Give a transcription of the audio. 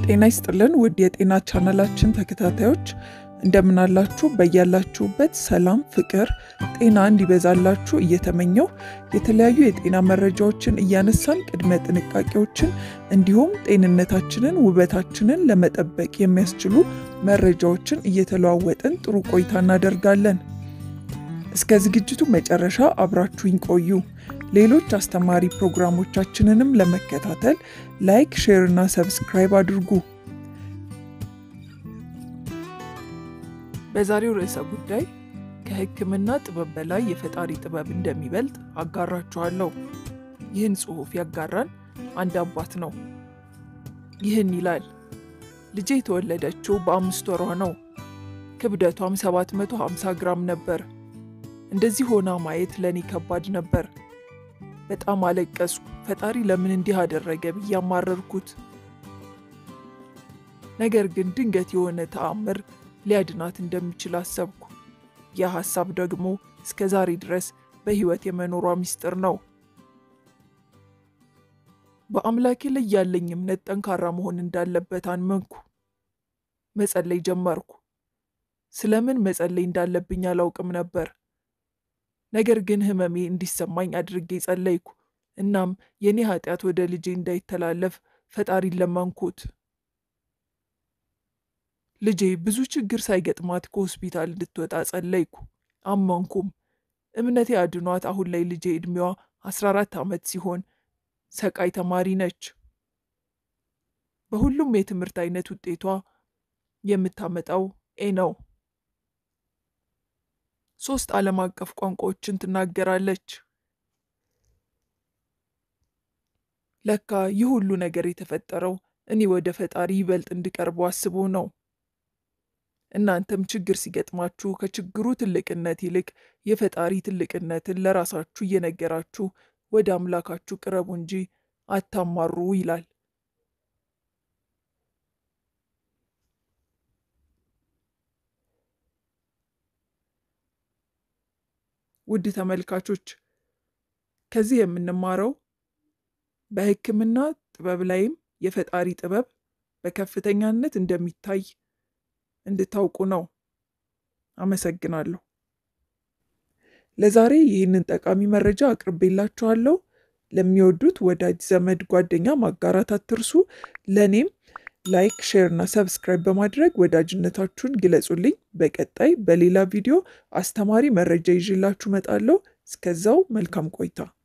ጤና ይስጥልን ውድ የጤና ቻናላችን ተከታታዮች እንደምን አላችሁ? በያላችሁበት ሰላም፣ ፍቅር፣ ጤና እንዲበዛላችሁ እየተመኘው የተለያዩ የጤና መረጃዎችን እያነሳን ቅድመ ጥንቃቄዎችን እንዲሁም ጤንነታችንን ውበታችንን ለመጠበቅ የሚያስችሉ መረጃዎችን እየተለዋወጥን ጥሩ ቆይታ እናደርጋለን። እስከ ዝግጅቱ መጨረሻ አብራችሁኝ ቆዩ። ሌሎች አስተማሪ ፕሮግራሞቻችንንም ለመከታተል ላይክ፣ ሼር እና ሰብስክራይብ አድርጉ። በዛሬው ርዕሰ ጉዳይ ከሕክምና ጥበብ በላይ የፈጣሪ ጥበብ እንደሚበልጥ አጋራችኋለሁ። ይህን ጽሑፍ ያጋራን አንድ አባት ነው። ይህን ይላል። ልጄ የተወለደችው በአምስት ወሯ ነው። ክብደቷም 750 ግራም ነበር። እንደዚህ ሆና ማየት ለእኔ ከባድ ነበር። በጣም አለቀስኩ። ፈጣሪ ለምን እንዲህ አደረገ ብዬ አማረርኩት። ነገር ግን ድንገት የሆነ ተአምር ሊያድናት እንደሚችል አሰብኩ። ያ ሐሳብ ደግሞ እስከ ዛሬ ድረስ በሕይወት የመኖሯ ምስጢር ነው። በአምላኬ ላይ ያለኝ እምነት ጠንካራ መሆን እንዳለበት አመንኩ። መጸለይ ጀመርኩ። ስለምን መጸለይ እንዳለብኝ አላውቅም ነበር። ነገር ግን ሕመሜ እንዲሰማኝ አድርጌ ጸለይኩ። እናም የኔ ኃጢአት ወደ ልጄ እንዳይተላለፍ ፈጣሪን ለመንኩት። ልጄ ብዙ ችግር ሳይገጥማት ከሆስፒታል እንድትወጣ ጸለይኩ። አመንኩም። እምነቴ አድኗት አሁን ላይ ልጄ ዕድሜዋ 14 ዓመት ሲሆን ሰቃይ ተማሪ ነች። በሁሉም የትምህርት አይነት ውጤቷ የምታመጣው ኤ ነው። ሶስት ዓለም አቀፍ ቋንቋዎችን ትናገራለች። ለካ ይህ ሁሉ ነገር የተፈጠረው እኔ ወደ ፈጣሪ ይበልጥ እንድቀርቡ አስቦ ነው። እናንተም ችግር ሲገጥማችሁ ከችግሩ ትልቅነት ይልቅ የፈጣሪ ትልቅነትን ለራሳችሁ እየነገራችሁ ወደ አምላካችሁ ቅረቡ እንጂ አታማሩ ይላል። ውድ ተመልካቾች ከዚህ የምንማረው በሕክምና ጥበብ ላይም የፈጣሪ ጥበብ በከፍተኛነት እንደሚታይ እንድታውቁ ነው። አመሰግናለሁ። ለዛሬ ይህንን ጠቃሚ መረጃ አቅርቤላችኋለሁ። ለሚወዱት ወዳጅ ዘመድ፣ ጓደኛ ማጋራት አትርሱ። ለእኔም ላይክ፣ ሼር እና ሰብስክራይብ በማድረግ ወዳጅነታችሁን ግለጹልኝ። በቀጣይ በሌላ ቪዲዮ አስተማሪ መረጃ ይዤላችሁ እመጣለሁ። እስከዛው መልካም ቆይታ